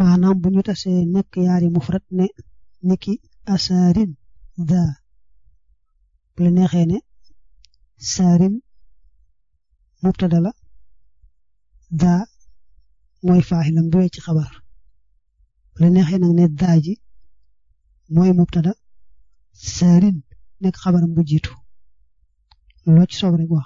maanaam bu ñu tasee nekk yaari mufrad ne niki asaarin da bu la neexee ne saarin mubtada la da mooy faaxilam bu wecc xabar bu la neexee nag ne daa ji mooy mubtada saarin nekk xabaram bu jiitu loo ci soob rek wax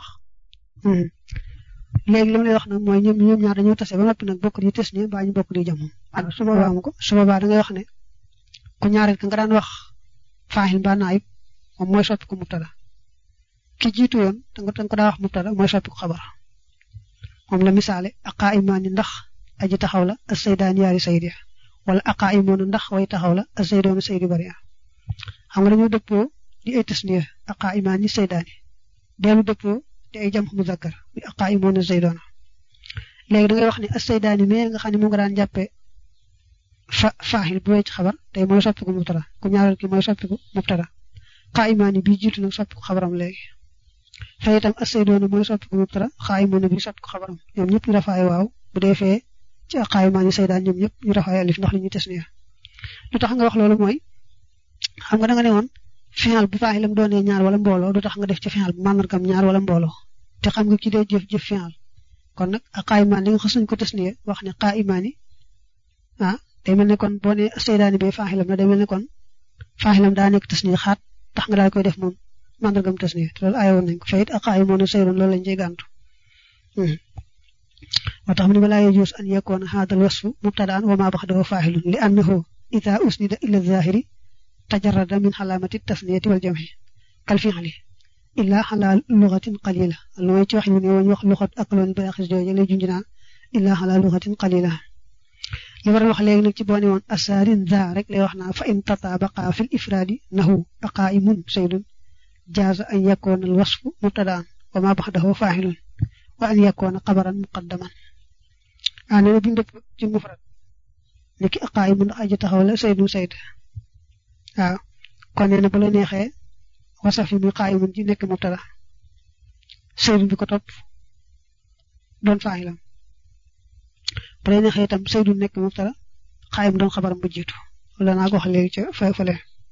léegi li ma lay wax nag mooy ñoom ñoom ñaar dañoo tase ba noppi nag bokk di tes ni mbaa ñu bokk di jamono waaw su boobaa mu ko su boobaa da ngay wax ne ku ñaareel ka nga daan wax faaxil mbaa naayib moom mooy soppi ko mubtada ki jiitu yoon da nga ko daa wax mubtada mooy soppi ko xabar moom la misaale aqaa imaani ndax aji taxaw la as saydaan yaari saydi wala aqaa imoona ndax way taxaw la as saydoona saydi bari xam nga dañoo dëppoo di ay tasniya aqaa imaani saydaani dellu dëppoo di ay jam muzakkar bi aqaa imoona saydoona léegi da ngay wax ne as saydaani mais nga xam ne mu nga daan jàppee fa faaxil bu wecc xabar tey mooy soppiku mubtada ku ñaareel ki mooy soppiku mubtada xaa imaani bii jiitu nag soppiku xabaram léegi fee itam as saydoona mooy soppiku mubtada xaa imoona bii soppiku xabaram ñoom ñëpp ñu rafaay waaw bu dee fee ci aqaa imaani saydaan ñoom ñëpp ñu rafaay alif ndax li ñu tasniya lu tax nga wax loolu mooy xam nga da nga ne woon final bu faaxilam doonee ñaar wala mbooloo du tax nga def ci final bu màndargam ñaar wala mbooloo te xam nga ki dee jëf jëf final kon nag xaa imaan li nga xas nañ ko tasniya wax ne xaa imaani ah day mel ne kon boo nee saydaani bee faaxilam la day mel ne kon faaxilam daa nekk tasniya xaat tax nga daal koy def moom màndargam tasniya te loolu aayoon nañ ko fayit ak xaa imoon a saydoon loolu lañ cey gàntu moo tax mu ne balaa yajuus an yakoona haadal wasfu mubtadaan wa maa baxdahu faaxilun li annahu ida usnida ila zahiri tajarrada min xalaamati tasniyati wal jamhi kal fi'li illa xalaa lugatin qalila lu may ci wax ñu ne woon wax luxat ak loon ba xis jooje lay junj naa illa xalaa lugatin qalila li war a wax léegi nag ci boo ne woon asaarin za rek lay wax naa fa in tataabaqa fil ifraadi nahu aqaa'imun saydun jaaza an yakoona al wasfu mubtadaan wa maa baxdahu faa'ilun wa an yakoona xabaran muqaddaman ah nee na bu ñu dëpp ci mufrad ni ki aqaa'imun ndax aji taxaw la saydun sayd waaw kon nee na bu la neexee wasaf yi muy qaayimun ji nekk mubtada saydun bi ko topp doon faaxilam bu la neexee itam saydun nekk mubtada qaayim doon xabaram bu jiitu wala naa ko wax léegi ca fa fale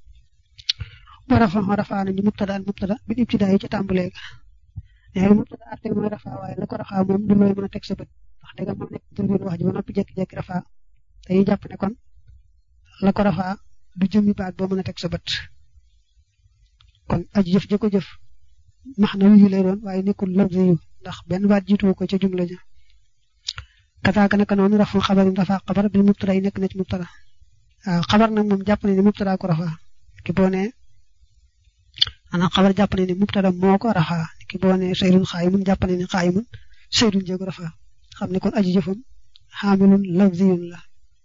bu rafa rafaa nañu mubtada al mubtada bi ibtidaa yi ca tàmbalee ga nee na mubtada arte mooy rafaa waaye la ko rafaa moom du looy mën a teg sa bët wax dëgg moo nekk jëlbeen wax ji ba noppi jékki-jékki rafaa dañuy jàpp ne kon la ko rafaa du jëmmi baat boo mën a teg sa bët kon aji jëf ji ko jëf max na yu lay doon waaye nekkul lafzi yu ndax benn baat jiitu ko ca jumla ja kataaka naka noonu rafu xabar yi rafa xabar bil mubtada yi nekk na ci mubtada waaw xabar nag moom jàpp nañ ne mubtada ko rafa ki boo nee maanaam xabar jàpp nañ ne mubtada moo ko rafa ki boo nee saydun xaayimun jàpp nañ ne xaayimun saydun jéego rafa xam ne kon aji jëfam xaamilun lafziyun la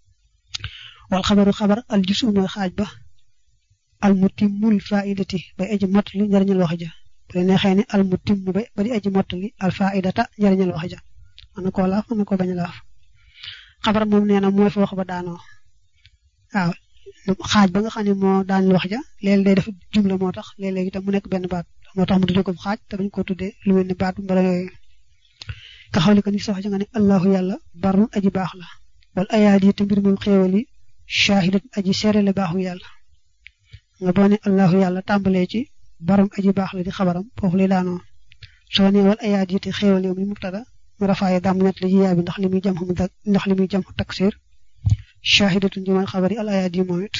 wal xabaru xabar al jusu mooy xaaj ba al mutimmul faidati bay aji mottali njariñal wax ja bu la neexee ne al mutimmu bay ba di aji mottali al faidata njariñal wax ja mën na koo laaf mën na koo bañ a laaf xabar moom nee na mooy fa wax ba daanoo waaw xaaj ba nga xam ne moo daaneel wax ja léeg day def jumla moo tax léeg-léeg itam mu nekk benn baat moo tax mu tuddee ko xaaj te bañ ko tuddee lu mel ni baat mbala yooyu ka xawli ko ni sa wax ja nga ne allahu yàlla barun aji baax la wal ayaat yi te mbir moom xéewal yi shaahidat aji seerele baaxu yàlla nga boo ne allahu yàlla tàmbalee ci baram aji baax la di xabaram foofu lay daanoo soo ne wal ayaat yi te xéewal yow mi mubtada mu rafaaye dam net la ji yaay bi ndax li muy jam xam ndax li muy jam taksir shaahidatun ji mooy xabar yi al ayaat yi moom it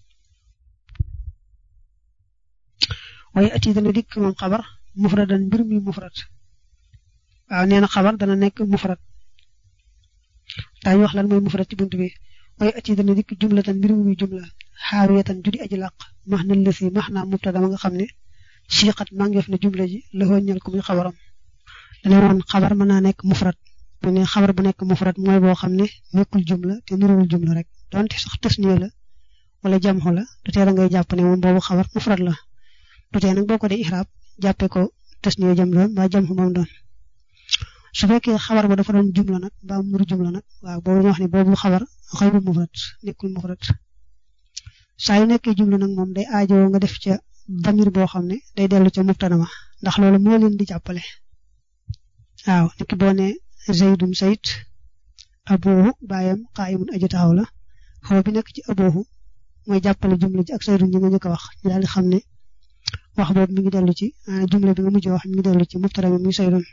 waaye ati dana dikk moom xabar mufradan mbir mi mufrad waaw nee na xabar dana nekk mufrad daañu wax lan mooy mufrad ci bunt bi waaye ati dana dikk jumlatan mbir mi jumla xaawiyatan judi aji làq max na lësi max naa mubtada ma nga xam ne siixat mangeef na jumla ji la ñal ko muy xabaram dana woon xabar mën naa nekk mufrad bu ne xabar bu nekk mufrad mooy boo xam ne nekkul jumla te nuruwul jumla rek donte sax tasniya la wala jamxu la du tee da ngay jàpp ne moom boobu xabar mufrad la du tee nag boo ko dee ihraab jàppee ko tasniya jam doon mbaa jamxu moom doon su fekkee xabar ba dafa doon jumla nag mbaa muru jumla nag waaw boobu ñu wax ne boobu xabar xayru mufrad nekkul mufrad saa yu nekkee jumla nag moom day aajowoo nga def ca damir boo xam ne day dellu ca mubtada ma ndax loolu moo leen di jàppale waaw niki boo ne zaydun sayid abuhu baayam qaayimun aji taxaw la xaw bi nekk ci aboohu mooy jàppale jumla ji ak saydun ñi nga njëkk a wax ñu daal di xam ne wax boobu mi ngi dellu ci jumla bi nga mujj wax mi ngi dellu ci mubtada mi muy saydun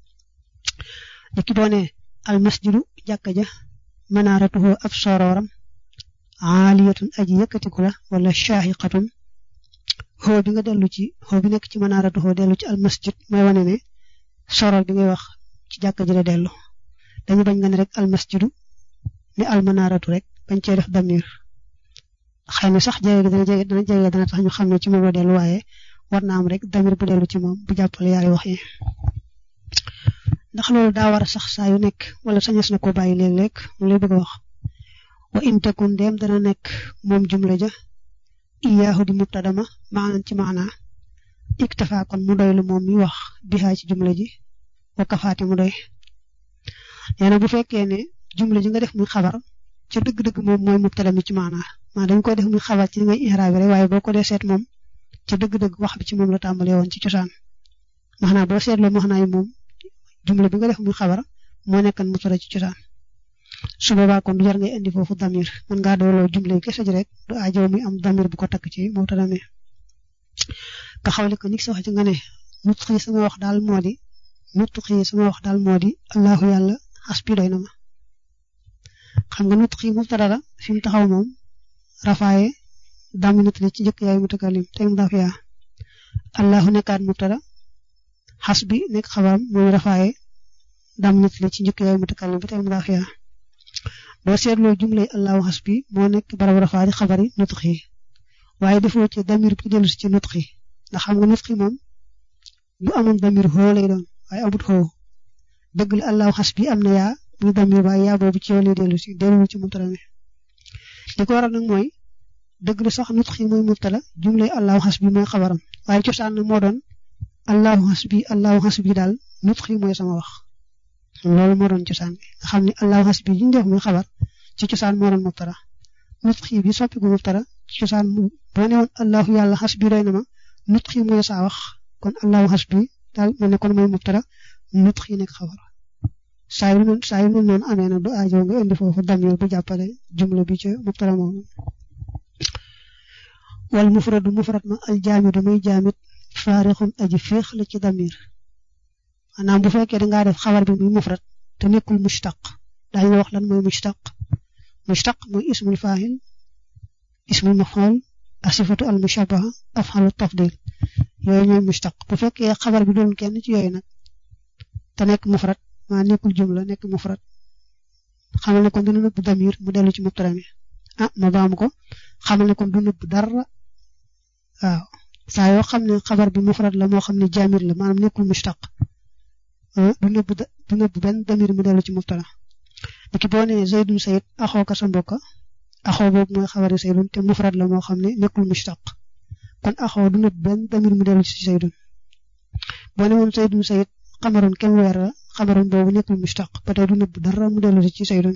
ki boo ne al masjidu jàkka ja manaaratuhu ab sorooram aaliyatun aji yëkkatiku la wala shaahiqatun xoo bi nga dellu ci xoo bi nekk ci manaaratuhu dellu ci al masjid mooy wane ne soroor bi ngay wax ci jàkka ji la dellu dañu bañ nga ne rek al masjidu ni al manaaratu rek bañ cee def damir xëy na sax jege dana jege dana jege dana tax ñu xam ne ci moom la dellu waaye war na am rek damir bu dellu ci moom bu jàppale yaari wax yi ndax loolu daa war a sax saa yu nekk wala sañes na ko bàyyi léeg-léeg mu lay bëgg a wax wa in takun dem dana nekk moom jumla ja iyaahu di mubtadama maanan ci maana iktafa kon mu doy lu moom mi wax bihaa ci jumla ji wa kafaati mu doy nee na bu fekkee ne jumla ji nga def muy xabar ca dëgg-dëgg moom mooy mubtada mi ci maana maa dañ koy def muy xabar ci ngay ihraab rek waaye boo ko dee seet moom ca dëgg-dëgg wax bi ci moom la tàmbalee woon ci cosaan maanaam boo seetloo maanaa yi moom jumla bi nga def muy xabar moo nekkan mubtada ci cosaan su boobaa kon du jar ngay indi foofu damir mën ngaa dooloo jumla yi kese ji rek du aajo muy am damir bu ko takk ci mubtada mi ka xawle ko nit sa wax ci nga ne nutqi sama wax daal moo di nutqi sama wax daal moo di allahu yàlla xasbi doy na ma xam nga nutqi mubtada la fi mu taxaw moom rafaaye daminat li ci njëkk yaay mutakalim tey mu daf yaa allahu nekkaat mubtada xasbi nekk xabaram muy rafaaye daminat li ci njëkk yaay mutakalim ba tey mu daf yaa boo seetloo jumlay allahu xasbi moo nekk barab rafaa di xabari nutqi waaye defoo ci damir bi dellu si ci nutqi ndax xam nga nutqi moom bu amoon damir xoo lay doon waaye amut xoo dëgg la allahu xasbi am na yaa muy damir waaye yaa boobu ci yow lay dellu si dellu ci mubtada mi li ko waral nag mooy dëgg la sax nutqi mooy mubtada jumlay allahu xasbi mooy xabaram waaye cosaan na moo doon allahu xasbi allahu xasbi daal nutqi mooy sama wax loolu moo doon cosaan bi nga xam ne allahu xasbi yi ñu def muy xabar ci cosaan moo doon mubtada nutqi bi soppiku mubtada ci cosaan mu boo ne woon allahu yàlla xasbi doy na ma nutqi mooy saa wax kon allahu xasbi daal mu ne kon mooy mubtada nutqi nekk xabar saa yu saa yu mel noonu amee na du aajo nga indi foofu damir bu jàppale jumla bi ca mubtada moomu wal mufradu mufrad ma al jaamidu muy jaamit faarixun aji féex la ci damir maanaam bu fekkee dangaa def xabar bi muy mufrad te nekkul mushtaq daañu wax lan mooy mushtaq mushtaq mooy ismul faahil ismul maf'ul asifatu al mushabaha af'alu tafdil yooyu ñooy mushtaq bu fekkee xabar bi doon kenn ci yooyu nag te nekk mufrad maa nekkul jumla nekk mufrad xamal ne kon dina nëbb damir mu dellu ci mubtada mi ah ma baamu ko xamal ne kon du nëbb dara waaw saa yoo xam ne xabar bi mufrad la moo xam ne jaamir la maanaam nekkul mushtaq du nëbb du nëbb benn damir mu dellu ci mubtada ki boo nee zaydun sayid axoo ka sa mbokk axoo boobu mooy xabari saydun te mufrad la moo xam ne nekkul mushtaq kon axoo du nëbb benn damir mu dellu ci saydun boo ne woon saydun sayid xamaroon kenn weer la xamaroon boobu nekkul mushtaq ba tey du nëbb dara mu dellu ci saydun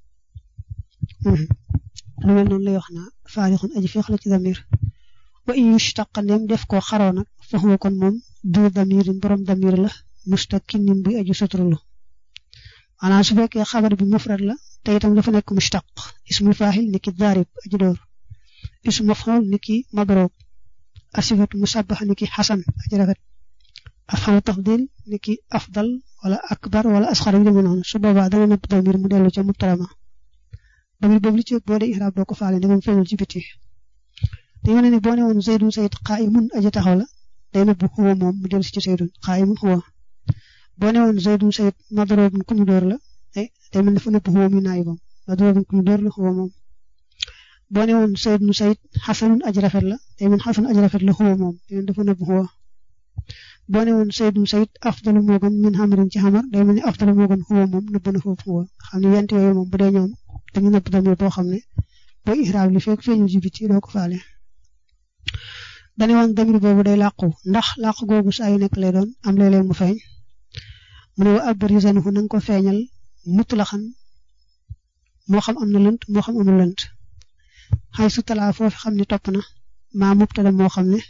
lu mel noonu lay wax naa faarixun aji feex la ci damir wa in yushtaq ndem def koo xaroo nag fa huwa kon moom du damirin borom damir la mustaqinin bi aju suturlu maanaam su fekkee xabar bi mufrad la te itam dafa nekk mushtaq ismul faahil niki daarib aji door ismu maf'ul niki madrub asifatu musabbax niki xasan aji rafet afxalu tafdil niki afdal wala akbar wala asxar yu demee noonu su boobaa dana nëbb damir mu dellu ca mubtada ma damir boobu li ci boo dee ihraab doo ko faale ndegam feeñul ci biti dañu ne ni boo ne woon zaydun sayid qaa'imun aji taxaw la day nëbb huwa moom mu dellu si ci zaydun qaa'imun huwa boo ne woon zaydun sayid madrubun ku ñu door la day mel ne fa nëbb huwa mi naayibam madrubun ku ñu door la huwa moom boo ne woon zaydun sayid xasanun aji rafet la day mel xasan aji rafet la huwa moom day mel dafa nëbb huwa boo ne woon saydun sayid afdalu moo gën min xamarin ci xamar day mel ni afdalu moo gën xuwa moom nëbb na foofu xuwa xam ne yent yooyu moom bu dee ñoom dañu nëbb damir boo xam ne booy ihraab li fekk feeñu ci biti doo ko faale dañu woon damir boobu day làqu ndax làqu googu saa yu nekk lay doon am léeg-léeg mu feeñ mu ne wa abrisanhu na nga ko feeñal mutlaxan moo xam am na lënt moo xam amul lënt xay su talaa foofu xam ne topp na maa mubtada moo xam ne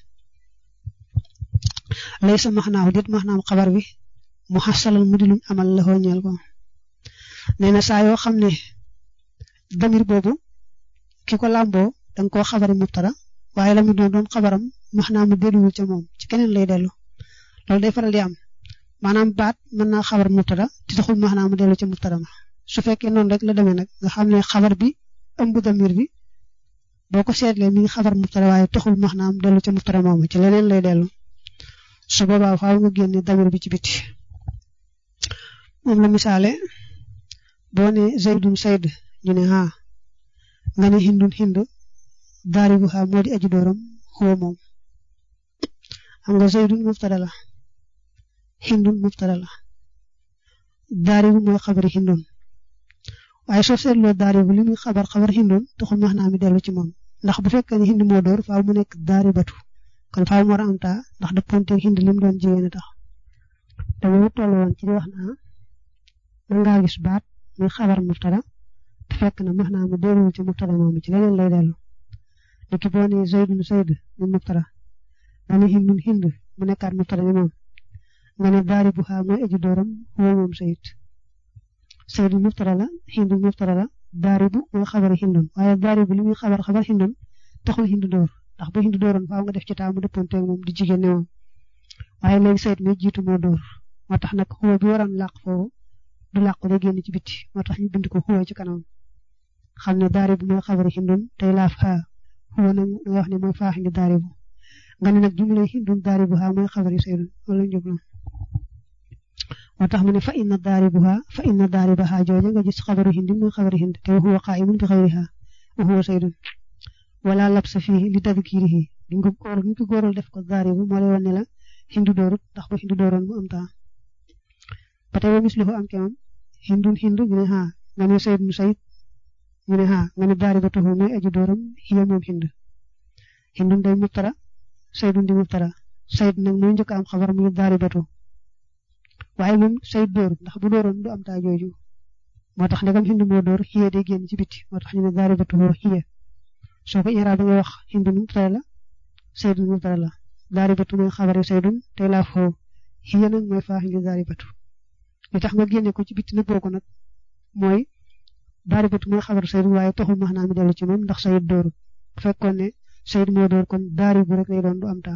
lay sa maxnaaw dit maxnaam xabar bi mu xasalal mu di luñ amal la xooñeel ko nee na saa yoo xam ne damir boobu ki ko làmboo danga koo xabari mubtada waaye la mu doon doon xabaram maanaam mu delluwul ca moom ci keneen lay dellu loolu day faral di am maanaam baat mën naa xabar mubtada te taxul maanaam mu dellu ca mubtada ma su fekkee noonu rek la demee nag nga xam ne xabar bi ëmb damir bi boo ko seetlee mi ngi xabar mubtada waaye taxul maanaam dellu ca mubtada moomu ci leneen lay dellu su boobaa faaw nga génne damir bi ci biti moom la misaale boo ne zaydun sayd ñu ne ha nga ne hindun hind daaribu ha moo di aji dooram huwa moom xam nga zaydun mubtada la hindun mubtada la daaribu mooy xabari hindun waaye soo seetloo daaribu li muy xabar xabar hindun taxul max naa mi dellu ci moom ndax bu fekkee ne hind moo door faaw mu nekk daaribatu kon faaw mu war a am taa ndax dëpponteeg hind li mu doon jigéen a tax te mu toll woon ci di wax naa mën ngaa gis baat muy xabar mubtada te fekk na max naa mu delluwul ci mubtada moomu ci leneen lay dellu léegi boo nee zaydun zayd mu mubtada nga ne hindun hind mu nekkaat mubtada ni moom nga ne daaribu ha mooy aji dooram huwa moom sayid sayid mubtada la hindu mubtada la daaribu mooy xabari hindun waaye daaribu li muy xabar xabar hindun taxul hindu door ndax bu hindu dooroon faaw nga def ci taamu dëppanteeg moom di jigéen ne moom waaye léegi sayid mi jiitu moo door moo tax nag huwa bi waroon làq foofu du làq day génn ci biti moo tax ñu bind ko huwa ci kanam xam ne daaribu mooy xabari hindun tey laaf ha huwa nag nga wax ne mooy faax indi daaribu nga ne nag jumlay hindun daaribu ha mooy xabari saydun wala njublu moo tax mu ne fa inna daaribuha fa inna daaribaha jooja nga gis xabaru hindi muy xabaru hindi te huwa qaa'imun bi xayriha wa huwa saydun wala labsa fii li tadkirihi di nga góor ñu ko góoral def ko daaribu moo lay wan ne la hindu doorut ndax bu hindu dooroon mu am taa ba tey ba mislihu am ke moom hindun hindu ñu ne ha nga ne saydun sayid ñu ne ha nga ne daaribatuhu mooy aji dooram hiya moom hind hindun day mubtada saydun di mubtada sayd nag mooy njëkk am xabar muy daaribatu waaye moom sayid dóorut ndax bu dooroon du am taa jooju moo tax ndegam hindu moo door hiya day génn ci biti moo tax ñu ne daaribatuhu hiya soo ko iraab da ngay wax hindun mubtada la saydun mubtada la daaribatu mooy xabari saydun tey laa foo hiya nag mooy faa hindi daaribatu li tax nga génne ko ci biti nëbboo ko nag mooy daaribatu mooy xabar sayid waaye taxul max naa mi dellu ci moom ndax sayid doorut bu fekkoon ne sayid moo door kon daaribu rek lay doon du am taa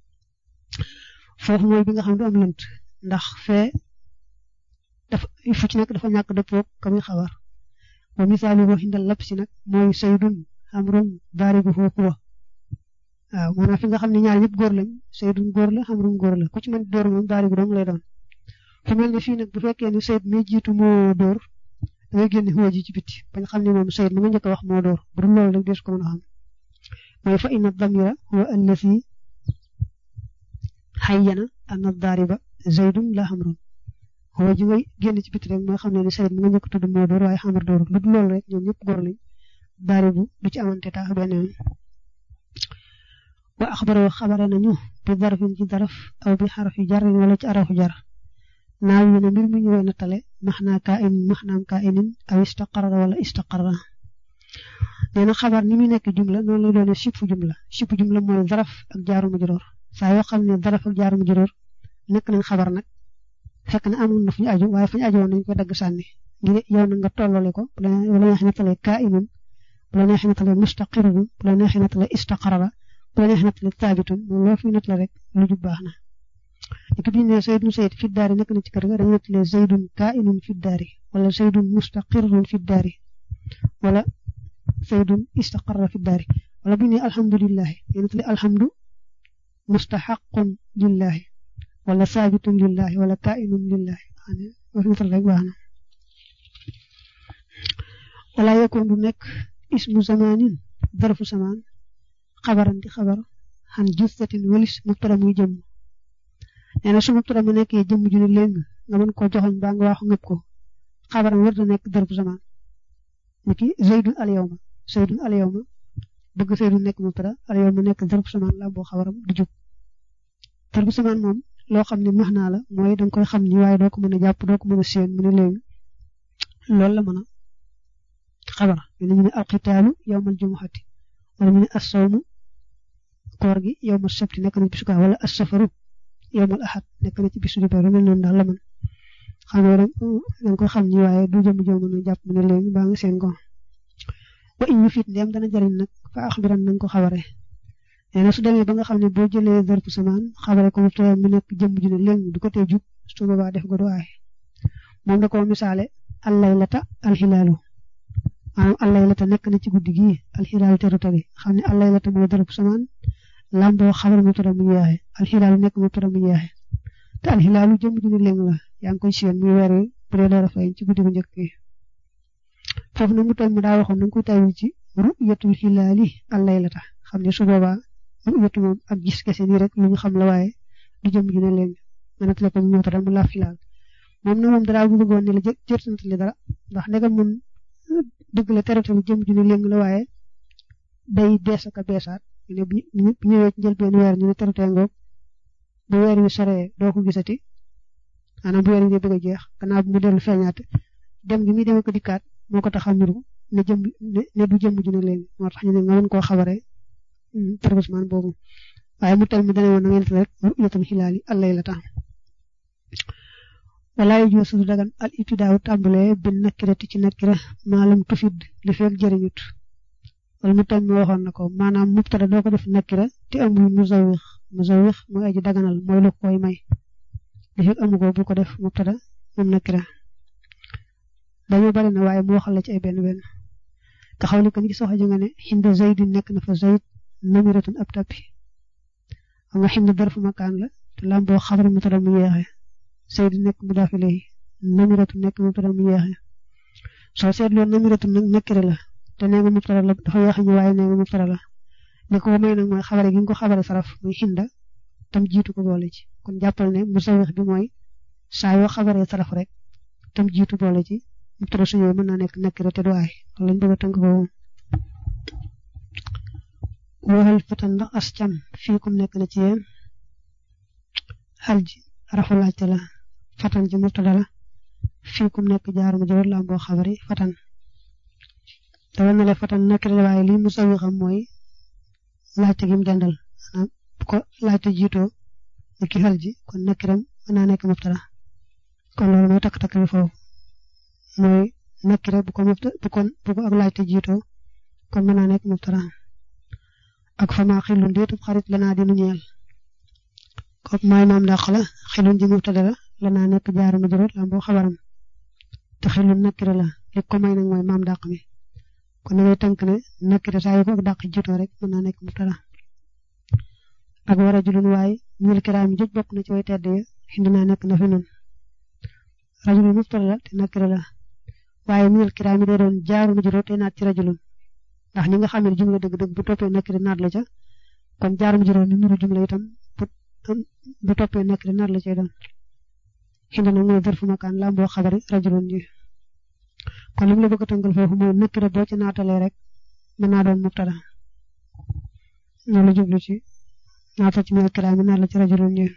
foofu mooy bi nga xam du am lënt ndax fee dafa fu ci nekk dafa ñàkk dëppoo ka muy xabar wa misaalu boo xindal lab si nag mooy saydun amrun daaribu foo huwa waaw maanaam fi nga xam ne ñaar ñëpp góor lañ saydun góor la amrun góor la ku ci mën door moom daaribu dong lay doon fu mel ne fii nag bu fekkee ne sayid mi jiitu moo door da ngay génne huwa ji ci biti bañ xam ne moom sayid ma nga njëkk a wax moo door bu dul loolu rek des ko mën a xam mooy fa inna damira huwa allati xayyana anna daariba zaydun la xamrun huwa ji ngay génn ci biti rek mooy xam ne ne sayid ma nga njëkk a tudd moo door waaye xamar door lu dul loolu rek ñoom ñëpp góor lañ daaribu du ci amante taax benn yoon wa axbaroo xabare nañu bi darfin ci daraf aw bi xarafi jarin wala ci arafu jar naaw yi ne mbir mi ñu woy nattale maxnaa kaa inin maxnaam kaa inin aw istaqarara wala istaqarara nee na xabar ni muy nekk jumla noonu lay doone sipp jumla sipp jumla mooy daraf ak jaaru majuróor saa yoo xam ne daraf ak jaaru majuróor nekk nañ xabar nag fekk na amoon na fu ñu aju waaye fu ñu aju woon nañ koy dagg sànni ngir yow na nga tollale ko bu la neexee nattale kaa inin bu la neexee nattale mustaqirun bu la neexee nattale istaqarara bu la neexee nattale taabitun moom loo fi nattale rek lu jub baax na léegi bi ñu nee Seydou Seyd fi daari nekk na ci kër ga dañuy nettalee Seydun kaa'inun fi daari wala Seydun mustaqirrun fi daari wala Seydun istaqarra fi daari wala bu ñu nee alhamdulilah dañuy nettalee alhamdu mustaxaqun lillahi wala saabitun lillahi wala kaa'inun lillahi wax nettal rek baax na wala yakun du nekk ismu zamanin darfu zaman xabaran di xabar xan jistatin walis mubtada muy jëm nee na su mubtada mu nekkee jëmm ju ne léegi nga mën koo joxoñ baa nga waxu ngëpp ko xabaram war na nekk darbu zaman niki zaydun al yawma zaydun al yawma bëgg zaydun nekk mubtada al yawma nekk darbu zaman la boo xabaram du jub darbu zaman moom loo xam ne max naa la mooy danga koy xam ni waaye doo ko mën a jàpp doo ko mën a séen mu ne léegi loolu la mën a xabar ñu ne alqitaalu yawmal jumuhati wala ñu ne assawmu koor gi yawmal sabti nekk na bisu kaa wala assafaru yowmal ahad nekk na ci bisu di bari mel noonu daal la man xam nga da nga koy xam ni waaye du jëm jëm mën a jàpp mu ne léegi baa nga seen ko wa in yu fit ndéem dana jëriñ nag fa axbiran nañ ko xabare nee na su demee ba nga xam ne boo jëlee zarfu samaan xabare ko mubtada mu nekk jëmm ju ne léegi du ko tee jub su boobaa def ko du aay moom da ko misaale allaylata alxilaalu maanaam allaylata nekk na ci guddi gii alxilaalu teru tari xam ne allaylata mooy zarfu samaan lamboo xabar mubtada mu yeexe alxilaalu nekk mubtada mu yeexe te alxilaalu jëmm ju ne léegi la yaa ngi koy seen muy weer wi bu dee door a feeñ ci guddi gu njëkk gi foofu nag mu toll mu daa waxoon nañ koy tawil ci ru'yatul hilaali allaylata xam ne su boobaa ru'yatu moom ak gis kese nii rek lu ñu xam la waaye du jëm ju ne leen mën a tale ko mu ñëw mu laaf hilaal moom nag moom dara bëggoon ne la jë jërtantale dara ndax ndegam moom dëgg la terate bi jëm ju ne leen la waaye day bees ak a beesaat ñu ne bu ñëwee ci njëlbeen weer ñu ne terate ngoog bu weer wi soree doo ko gisati maanaam bu weer wi bëgg a jeex gannaaw bu mu dellu feeñaat dem gi muy dem ko dikkaat moo ko tax a muru ne jëm ne du jëm ju ne léegi moo tax ñu ne nga mën koo xabaree targusmaan boobu waaye mu tel mi dane woon na ngeen rek ru'yatul hilaali allaylata wala yajuuzu du dagan al ibtidaaw tàmbalee bin nakirati ci nakira maalam tufid li fekk jëriñut wala mu tel mi waxoon na ko maanaam mubtada doo ko def nakira te amul musawix musawix mooy aji daganal mooy lu koy may li fekk amu ko bu ko def mubtada moom nakira dañoo bari na waaye mu waxal la ci ay benn benn nga xaw ni ko ni ci soxla nga ne xinda zayd nekk na fa zayd namiratun ab tappi xam nga xinda darfu makaan la te lamboo xabar mu tara mu yeexe zayd nekk mu daaf ilayhi namiratun nekk mu tara mu yeexe soo seetloo namiratun nag nekkire la te nee nga mu tara la dafa yeexe ñu waaye nee nga mu tara la li ko may nag mooy xabare gi nga ko xabare saraf muy xinda tam jiitu ko boole ci kon jàppal ne musawix bi mooy saa yoo xabaree saraf rek tam jiitu boole ci mubtada su ñëwee mën naa nekk nakira te du aay loolu lañ bëgg a tënk foofu waxal fatan ndax as cam fii kum nekk na ci yéen xal ji rafu laajte la fatan ji mubtada la fii kum nekk jaar ma jawar la boo xabari fatan dawal na la fatan nakira la waaye lii musawi xam mooy laajte gi mu dendal maanaam bu ko laajte jiitoo ni ki xal ji kon nakiram mën naa nekk mubtada kon loolu mooy takk-takk bi foofu mooy nakira bu ko mubta bu ko bu ko ak laajte jiitoo kon mën naa nekk mubtada ak fama xilun déetub xarit lanaa dinu ñeel kooku mooy maam dàq la xilun ji mubtada la lanaa nekk jaaru majruur la boo xabaram te xilun nakira la li ko may nag mooy maam dàq mi kon da ngay tënk ne nakira saa yu ko ak dàq jiitoo rek mën naa nekk mubtada ak war a julun waaye ñil kiraam jëj bokk na ci way tedd ya xindi naa nekk na fi nun rajulun mubtada la te nakira la waaye minal kiraami day doon jaaru majruur te naat ci rajulun ndax ñi nga xam ne jumla dëgg-dëgg bu toppee nakira naat la ca kon jaaru majruur ni nuru jumla itam bu bu toppee nakira naat la cay doon xindi nag mooy zarfu makaan la boo xabari rajulun ji kon li mu la bëgg a tënkal foofu mooy nakira boo ci naatalee rek mën naa doon mubtada ñoo la jublu ci naatal ci minal kiraami naat la ci rajulun ji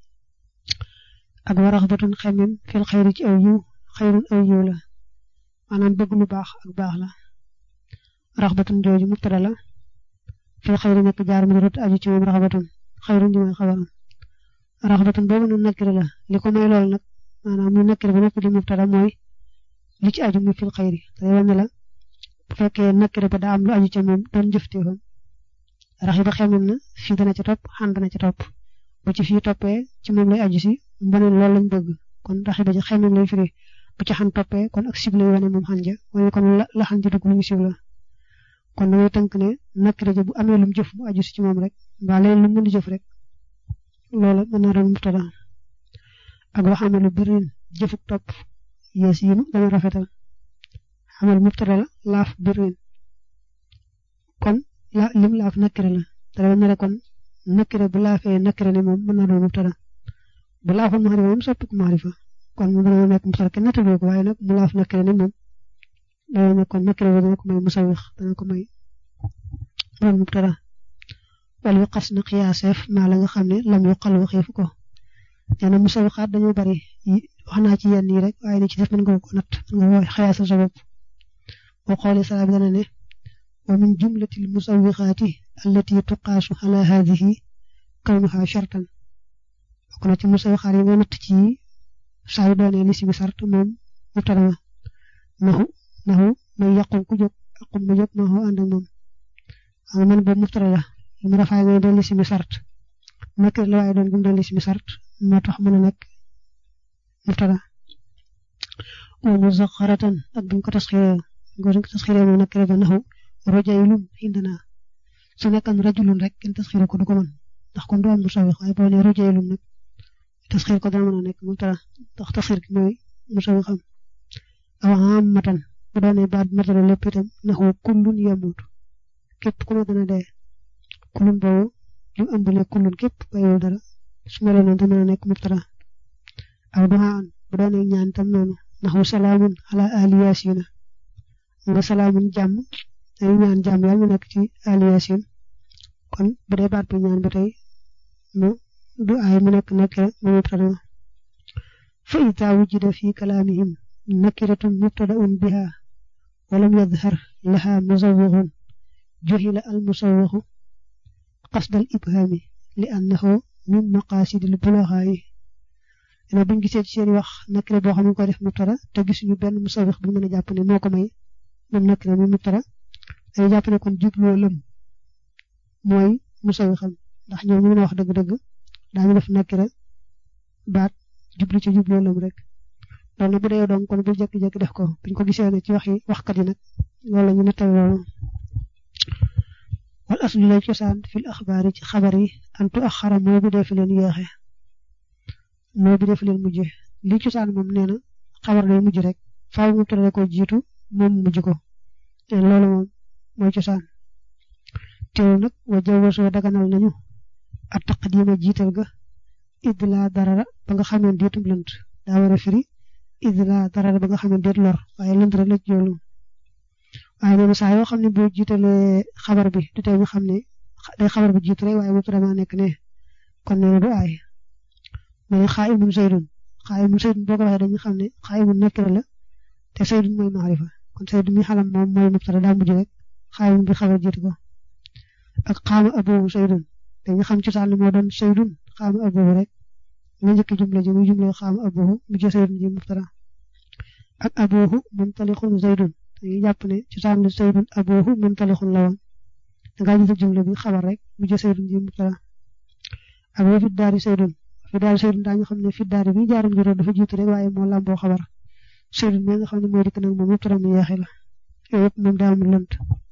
ak waraxbatun xemem fil xayri ci aw yiw xayrun aw yiw la maanaam bëgg lu baax ak baax la raxbatun jooju mubtada la fil xayri nekk jaar mu rot aju ci moom raxbatun xayrun ji mooy xabaram raxbatun boobu nu nakkire la li ko may loolu nag maanaam mu nakkire ba nekk di mubtada mooy li ci aju muy fil xayri te wane la bu fekkee nakkire ba daa am lu aju ca moom doon jëfteefam rax yi ba xemem na fii dana ca topp xan dana ca topp bu ci fii toppee ci moom lay aju si mbone loolu lañ bëgg kon rax yi ba ci xemem lay firi bu ci xan toppee kon ak sib lay wane moom xan ja wane kon la xan ja dugg lu mu sib la kon da ngay tënk ne nakira ja bu amee lum jëf bu aju si ci moom rek mbaa leen lu mën di jëf rek loola mën naa doon mubtada ak wax amee lu birin jëfuk topp yees yi dana rafetal amal mubtada la laaf birin kon la lim laaf nakira la te dama ne la kon nakira bu laafee nakira ne moom mën naa doon mubtada bu laafoon maarifa moom soppiku maarifa kon mu dana nekk mubtada kenn nattagoo ko waaye nag mu laaf nakira ne moom dana nekk kon nakira bi dana ko may musawix dana ko may doon mubtada wala yu xas na xiyaaseef maa la nga xam ne lam yu xal waxeefu ko nee na musawixaat dañoo bari wax naa ci yenn yi rek waaye ni ci def mën nga ko natt nga woo xiyaasal sa bopp boo xoolee sala bi dana ne wa min jumlatil musawixaati allati tuqaasu ala haadihi kawnuha shartan bokk na ci musawixaat yi nga natt ci saa yu doonee li si bi sart moom mubtada ma naxu naxu may yàqu ku jóg aqum ma jóg ma xoo ànd ak moom xam man boobu muftara la li mu rafaay ngay doon lisimi sart nakir la waaye doon gum doon lisimi sart moo tax mën a nekk muftara wa muzaxaratan ak buñ ko tasxiree buñ ko tasxiree moom nakir ba naxu rojaylum indana su nekkan rajulun rek kenn tasxiree ko du ko mën ndax kon du am musawix waaye boo nee rojaylum nag tasxir ko dana mën a nekk muftara ndax tasxir ki mooy musawixam aw ammatan bu doonee baat bi matale lépp itam naxu kullun yamut képp ku ne dana dee kullun boobu li mu ëmb ne kullun képp bàyyiwul dara su ma leen te mën a nekk muftara aw duhaan bu doonee ñaan tam noonu naxu salaamun ala ali yasina nga salaamun jàmm ay ñaan jàmm yàlla mu nekk ci ali yasin kon bu dee baat bi ñaan ba tey mu du ay mu nekk nekk mu muftara fa ita wujida fi kalaamihim nakiratun mubtadaun biha walam yadhar laha musawwixun juhila al musawwixu qasd al ibhami li annahu min maqasidil bulaxaayi ene buñ gisee ci seen wax nakira boo xam ne ko def mubtada te gisuñu benn musawwix bu mën a jàpp ne moo ko may moom nakira mi mubtada dañu jàpp ne kon jubloo lëm mooy musawwixam ndax ñoom ñu mën a wax dëgg-dëgg daañu def nakira baat jublu ci jubloo lëm rek loolu nag bu dee donc kon bu jékki-jékki def ko buñ ko gisee ne ci wax yi waxkat yi nag loolu la ñu nettal loolu wal aslu lay cosaan fil axbaar yi ci xabar yi antu ak xaram moo bi dee fi leen yéexe moo bi dee fi leen mujje li cosaan moom nee na xabar day mujj rek faaw mu tëddee ko jiitu moom mujj ko te loolu moom mooy cosaan teewul nag wa jawwasoo daganal nañu at taqdima jiital ga id laa darara ba nga xamee diitum lënt daa war a firi id laa darara ba nga xamee déet lor waaye lënt rek la ci joolu waaye nee na saa yoo xam ne boo jiitalee xabar bi du tee ñu xam ne day xabar bi jiitu rek waaye mu vraiment nekk ne kon nee na du aay ma ne xaa imun saydun xaa imun saydun boo ko waxee dañu xam ne xaa imun nekkira la te saydun mooy maarifa kon saydun mi xalam moom mooy mubtada daa mujj rek xaa imun bi xabar jiitu ko ak xaama aboobu saydun dañu xam ci sàll moo doon saydun xaama aboobu rek nga njëkk jumla ji muy jumla xaama aboobu mujj saydun ji mubtada ak aboohu muntalixun saydun dañuy jàpp ne ci sànni saydun aboohu muntalixun la woon dangaa jiital jumla bi xabar rek mu jë saydun ji mubtada ak wa fi daari saydun fi daari saydun daañu xam ne fi daari bi jaarum juróom dafa jiitu rek waaye moo làmboo xabar saydun mi nga xam ne mooy dikk nag moom mubtada mu yeexe la yooyu yëpp moom daa amul lënt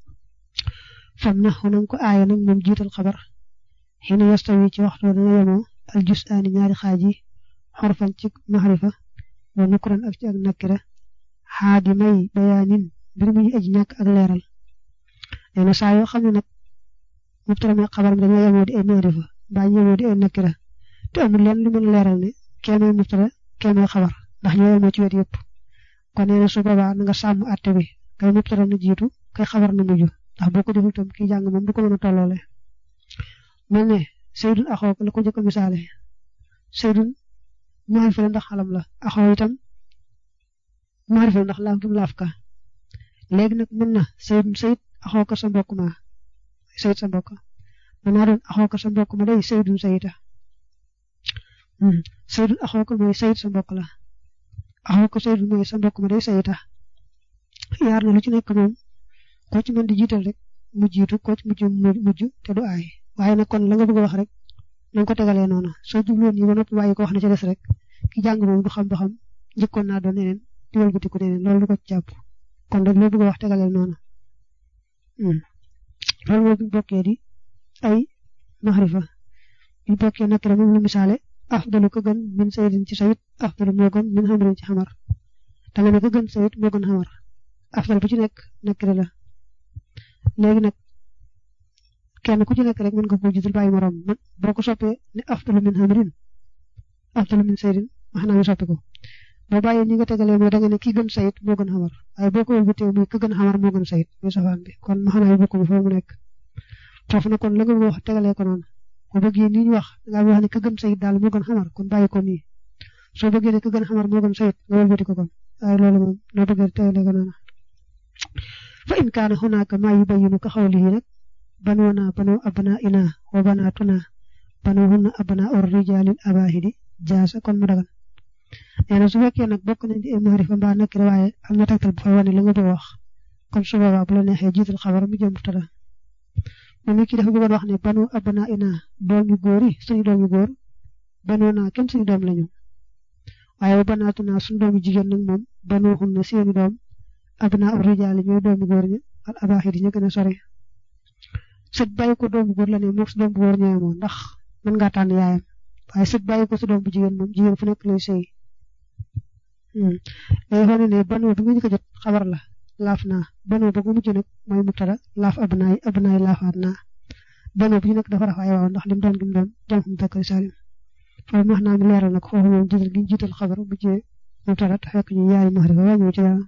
fam na xonam ko aaya nag moom jiital xabar xina yastawi ci waxtu dana yemoo al jus aani ñaari xaaj yi xorfan ci maxrifa wa nukran ak ci ak nakkira xaadi may bayaanin mbir mu ñu aji ñàkk ak leeral nee na saa yoo xam ne nag mubtada mi xabar mi dañoo yemoo di ay maarifa mbaa ñu yemoo di ay nakira te amul leen lu mën a leeral ne kee mooy mubtada kee mooy xabar ndax ñoo yemoo ci wet yëpp kon nee na su boobaa na nga sàmm àtte bi kay mubtada na jiitu kay xabar na mujj ndax boo ko deful tam kii jàng moom du ko mën a tolloole mel ne saydun axoo la ko jëkk a misaale saydun maarifa la ndax xalam la axoo itam maarifa ndax laaf gi mu laaf ka léegi nag mën na saydun sayid axoo ko sa mbokk ma sayid sa mbokk mën naa doon axoo ko sa mbokk ma day saydun sayida saydun axoo ko mooy sayid sa mbokk la axoo ko saydun mooy sa mbokk ma day sayida yaar na lu ci nekk moom koo ci mën di jiital rek mu jiitu koo ci mujj mujj te du aay waaye nag kon la nga bëgg a wax rek na nga ko tegalee noonu soo jubloon yi ba noppi waaye ko wax na ca des rek ki jàng moom du xam ba xam njëkkoon naa doon neneen di wëlbatiku neneen loolu du ko ci jàpp kon rek loo bëgg a wax tegaleel noonu loolu moo bu bokkee di ay maxrifa bu bokkee nakira moom lu misaale afdalu ko gën min sayidin ci sayid afdalu moo gën min xamarin ci xamar da nga ne ko gën sayid moo gën xamar afdal bu ci nekk nakira la léegi nag kenn ku ci nekk rek mën nga koo jiital bàyyi morom man boo ko soppee ne afdalu min xamarin afdalu min sayidin wax naa ñu soppi ko boo bàyyee ñi nga tegalee mooy da nga ne ki gën sayit moo gën xamar waaye boo ko wëlbatee muy ki gën xamar moo gën sayit muy safaan bi kon ma xanaa yu bokk bi foofu mu nekk foofu na kon la nga wax tegalee ko noonu boo bëggee nii ñu wax da ngaa wax ne ki gën sayit daal moo gën xamar kon bàyyi ko nii soo bëggee ne ki gën xamar moo gën sayit nga wëlbati ko kon waaye loolu moom loo bëggee tegalee ko noonu fa in kaana hunaaka maa yubayyinu ka xawlihi nag banoona banu abna ina wa banaatuna banuhunna abna ur rijaalil abaahidi jaasa kon mu dagan nee na su fekkee nag bokk nañ di ay maarifa mbaa nakira waaye am na tegtal bu fay wane la nga bëgg wax kon su boobaa bu la neexee jiital xabar mu jëm mubtada moom it ki dafa bëggoon wax ne banu abna ina doom yu góor yi suñu doom yu góor banu naa kenn suñu doom lañu waaye ba banaatu naa suñu doom yu jigéen nag moom banu xun na seeni doom abna urijaali ñooy doom yu góor ñi al abaaxi di ñu gën a sori sët bàyyi ko doom bu góor la ne moom su doom bu góor ñëwee moom ndax mën ngaa tànn yaayam waaye sët bàyyi ko su doom bu jigéen moom jigéen fu nekk lay sëy léegi xool ne banu bi nga njëkk a jot xabar la laaf naa banu ba mu mujj nag mooy mubtada laaf abnaay abnaay laafaat naa banu bi nag dafa rafaay waaw ndax lim doon gim doon jam xum takkari salim foofu wax naa mi leeral nag foofu moom jiital gi ñu jiital xabar bu jee mubtada te fekk ñu yaari maxrifa waa ñëw ci dara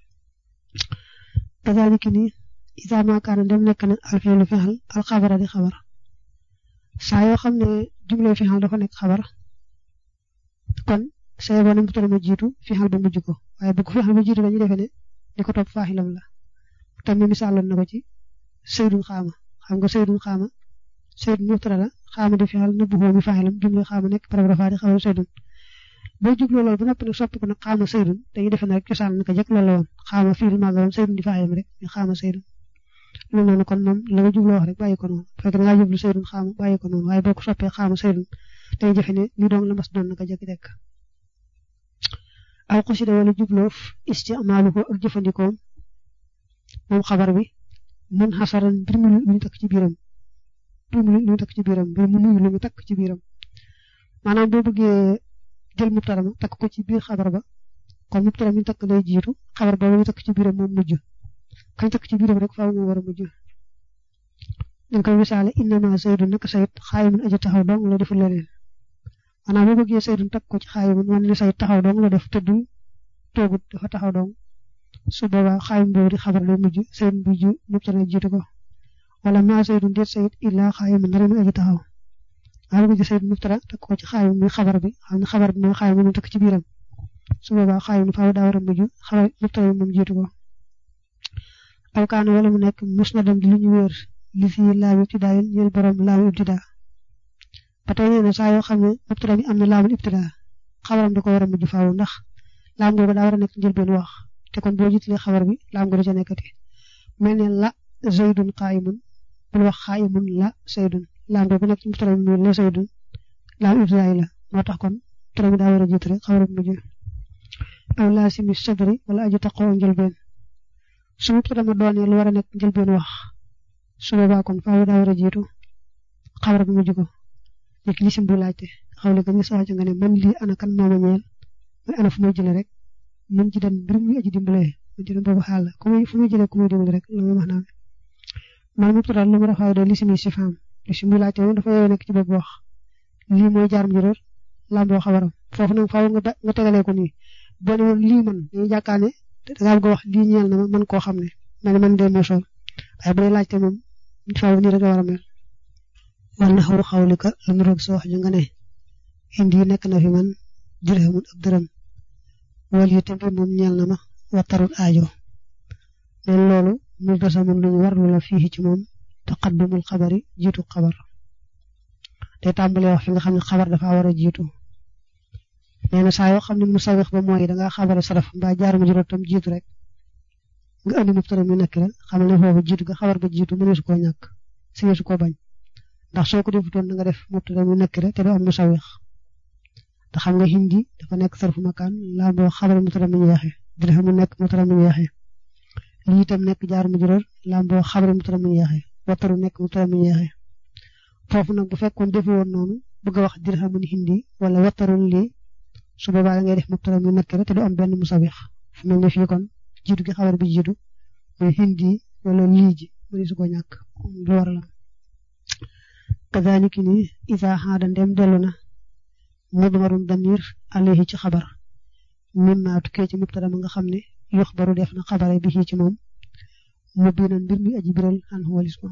kazaalika ni isa ma kaana dem nekk na alfiilu fexal alxabara di xabar saa yoo xam ne jumlay fexal dafa nekk xabar kon say boo ne mubtada ma jiitu fexal ba mujj ko waaye bu ko fexal ba jiitu dañuy defee ne li ko topp faaxilam la tam mi misaaloon na ko ci saydun xaama xam nga saydun xaama saydun mubtada la xaama di fexal nëbbu xoo mi faaxilam jumlay xaama nekk paragraphe rafaa di xabar saydun boo jubloo loolu ba noppi nag soppi ko nag xaama saydun dañuy defe ne rek cosaan naka jëkk loolu la woon xaama fiil maaga woon saydun di faaxilam rek ñu xaama saydun loolu noonu kon moom la nga jubloo wax rek bàyyi ko noonu fekk da ngaa jublu saydun xaama bàyyi ko noonu waaye boo ko soppee xaama saydun dañuy defe ne li doon la mas doon naka jëkk dekk aw xasida wala jubloof isticmaaluhu ak jëfandikoom moom xabar bi mun xasaran mbir mu lu ñu takk ci biiram mbir mu lu ñu takk ci biiram mbir mu nuyu lu ñu takk ci biiram maanaam boo bëggee jël mubtada ma takk ko ci biir xabar ba kon mubtada mi takk lay jiitu xabar ba ñu takk ci biiram moom mujj kañ takk ci biiram rek faaw moo war a mujj dañ koy misaale innama saydun naka sayid xaayimun aja taxaw dong la deful leneen maanaam boo bëggee saydun takk ko ci xaayimun man li sayid taxaw dong la def tëddul toogut dafa taxaw dong su boobaa xaayim boobu di xabar lay mujj saydun bu ju mubtada jiitu ko wala ma saydun déet sayid illaa xaayimun dara mi aja taxaw waaye bu gisee mubtada takk ko ci xaayim muy xabar bi xam ne xabar bi mooy xaayim mu takk ci biiram su boobaa xaayim faaw daa war a mujj xabar mubtada moom jiitu ko aw kaana wala mu nekk musnadan di lu ñu wéer li fi laamu ibtidaa ñeel borom laamu ibtidaa ba tey nee na saa yoo xam ne mubtada bi am na laamul ibtidaa xabaram da ko war a mujj faaw ndax laam googu daa war a nekk njëlbeen wax te kon boo jiitalee xabar bi laam googu ca nekkati mel ne la zaydun qaayimun bul wax qaayimun la zaydun laam googu nekk ci mubtada bi la zaydun laam ibtidaa la moo tax kon mubtada bi daa war a jiitu rek xabar bi mujj aw laasimi sadri wala aju taqoo njëlbeen su mubtada ma doonee lu war a nekk njëlbeen wax su boobaa kon faaw daa war a jiitu xabar bi mujj ko nekk lisim bu laajte xawle ko ñu sax nga ne man lii ana kan moo ma ñeel muy ana fu may jëlee rek mun ci dem mbir muy aji dimbalee mun ci dem boobu xaal la ku muy fu muy jëlee ku muy dimbale rek la muy wax naa man mubtada lu mu rafaay doon lisim yi si faam lisim bu laajte moom dafa yooyu nekk ci bopp wax lii mooy jaar mu juróor lamboo xabaram foofu nag faaw nga nga tegalee ko nii boo ne woon lii man dañuy jàkkaane da ngaa bëgg a wax lii ñeel na ma man koo xam ne man man de moo sol waaye bu dee laajte moom faaw nii rek la war a mel wal na xaw xawlika lu mu roog sa wax ju nga ne indi nekk na fi man dirhamun ab dërëm wal yi tamit moom ñeel na ma wattarul aajo leen loolu mu basa mun lu ñu war lu la fii ci moom taqaddumul xabari jiitu xabar te tàmbalee wax fi nga xam ne xabar dafa war a jiitu nee na saa yoo xam ne mu sawix ba mooy dangaa xabare saraf mbaa jaar ma juróom tam jiitu rek nga andi mubtada mi nekk rek xamal ne foofu jiitu ga xabar ba jiitu mëneesu koo ñàkk sineesu koo bañ ndax soo ko defutoon da nga def mubtada mi nekk rek te du am mu sawix te xam nga hindi dafa nekk sarfu makaan laa boo xabar mubtada mi yeexe dirham mu nekk mubtada mi yeexe lii itam nekk jaar ma juróom laa boo xabar mubtada mi yeexe wataru nekk mubtada mi yeexe foofu nag bu fekkoon defu woon noonu bëgg a wax dirhamun hindi wala watarun lii su boobaa da ngay def mubtada mi nekk rek te du am benn musawix fu mel ne fii kon jiitu gi xabar bi jiitu muy hindi wala lii ji mëni su ko ñàkk lu war la kadhalika ni isa xaada ndem dellu na mudmarun damir alayhi ci xabar mimma tukkee ci mubtada ma nga xam ne yox baru def na xabare bi ci moom mu biinan mbir mi aji biral an walis ko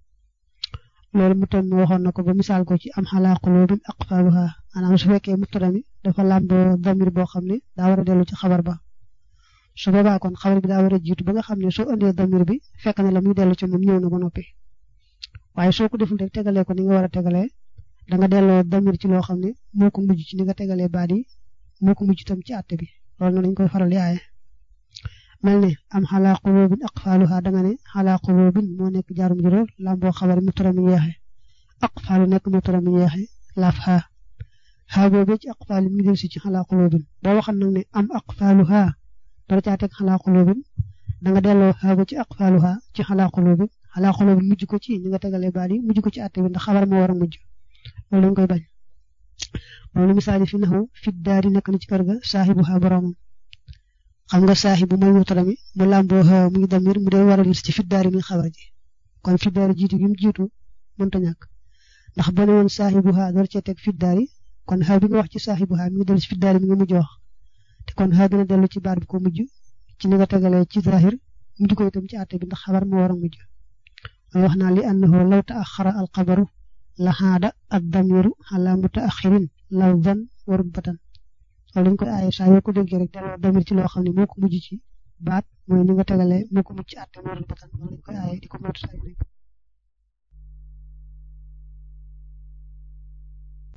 loolu mu tam waxoon na ko ba misaal ko ci am xalaa qulubin aqfaaluha maanaam su fekkee mubtada mi dafa làmboo damir boo xam ne daa war a dellu ci xabar ba su boobaa kon xabar bi daa war a jiitu ba nga xam ne soo indee damir bi fekk na la muy dellu ci moom ñëw na ba noppi waaye soo ko deful rek tegalee ko ni nga war a tegalee da nga delloo damir ci loo xam ne moo ko mujj ci ni nga tegalee baat yi moo ko mujj tam ci àtte bi loolu na dañ koy faral di aaye mel ne am xalaa qulubin aqfaaluha da nga ne xalaa qulubin moo nekk jaarum juróom lamboo xabar mutara mi yeexe aqfaalu nekk mutara mi yeexe laaf xaa xaa boobu ci aqfaal mi del si ci xalaa qulubin boo waxal nag ne am aqfaaluha dara caa teg xalaa qulubin da nga delloo xaa ba ci aqfaaluha ci xalaa qulubin xalaa qulubin mujj ko ci ni nga tegalee baat yi mujj ko ci àtte bi ndax xabar moo war a mujj loolu lañ koy bañ loolu misaal fi naxu fit daari nekk na ci kër ga saaxibu xaa boromam xam nga saaxibu mooy mutara mi mu làmboo xaa muy damir mu dee war a lis ci fit daari mi xabar ji kon fit daari jiitu gi mu jiitu mënta ñàkk ndax boo ne woon saaxibu xaa door cee teg fit daari kon xaa bi nga wax ci saaxibu xaa mi ngi dellu ci fit daari mi nga mujj wax te kon xaa dina dellu ci baat bi ko mujj ci ni nga tegalee ci zahir mujj ko itam ci àtte bi ndax xabar moo war a mujj mooy wax naa li annahu law taaxara al xabaru la xaada ad damiru ala mutaaxirin lafzan wa rutbatan loolu lañ koy aaye saa yoo ko déggee rek delloo damir ci loo xam ne moo ko mujj ci baat mooy ni nga tegalee moo ko mujj ci àtte moo rutbatan loolu lañ koy aaye di ko moytu saa yu nekk